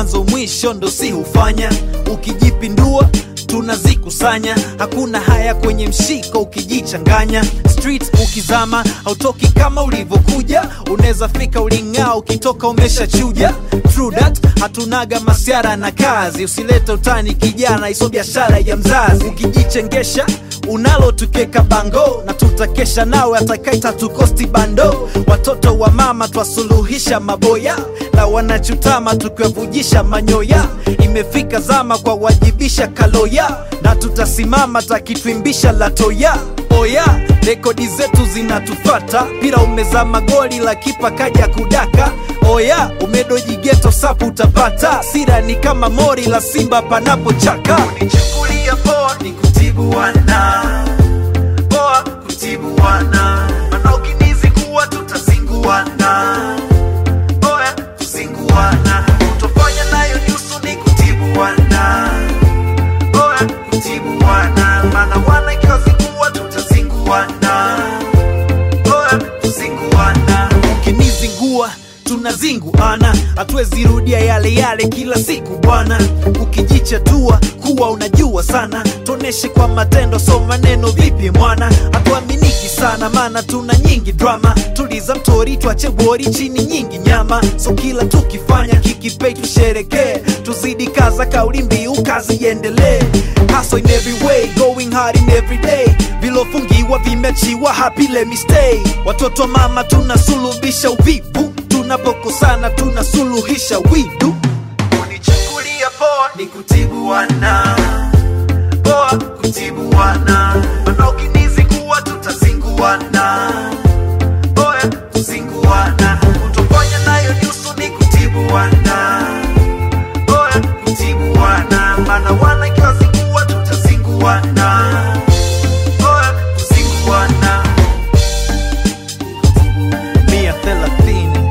mwanzo mwisho ndo si hufanya ukijipindua tunazikusanya hakuna haya kwenye mshiko ukijichanganya street ukizama hautoki kama ulivyokuja unaweza fika uling'aa ukitoka umeshachuja True that hatunaga masiara na kazi usilete utani kijana iso biashara ya mzazi ukijichengesha unalo tukeka bango na tutakesha nawe atakaita tukosti bando watoto wa mama twasuluhisha maboya na wanachutama tukiwavujisha manyoya imefika zama kwa wajibisha kaloya na tutasimama takitwimbisha latoya oya rekodi zetu zinatufata pira umezama goli la kipa kaja kudaka oya umedojigeto sapu utapata sira ni kama mori la simba panapochaka unichukulia poa ni kutibu wana poa kutibu wana mana ukinizingua tutazinguana oya kuzinguana utofanya nayo nyusu ni kutibu wana oya kutibu wana mana wana ikiwazingua tutazinguana oya kuzinguana ukinizingua tunazinguana hatuwezi rudia yale yale kila siku bwana ukijichatua kuwa unajua sana tuoneshe kwa matendo so maneno vipi mwana hatuaminiki sana maana tuna nyingi drama tuliza mtori twache bori chini nyingi nyama so kila tukifanya kikipei tusherekee tuzidi kaza kauli mbiu kazi iendelee Hustle in every way, going hard in every day vilofungiwa vimechiwa happy let me stay watoto mama tunasulubisha uvivu tunapokosana tunasuluhisha widu unichukulia poa ni kutibu wana poa kutibu wana mana ukinizingua tutazinguana oya kuzinguana utofanya nayo nyusu ni kutibu wana oya kutibu wana mana wana ikiwazingua tutazinguana oya kuzinguana mia thelathini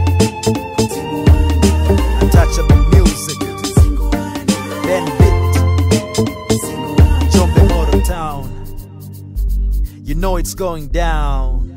untouchable music Bandit Jombe Motor Town You know it's going down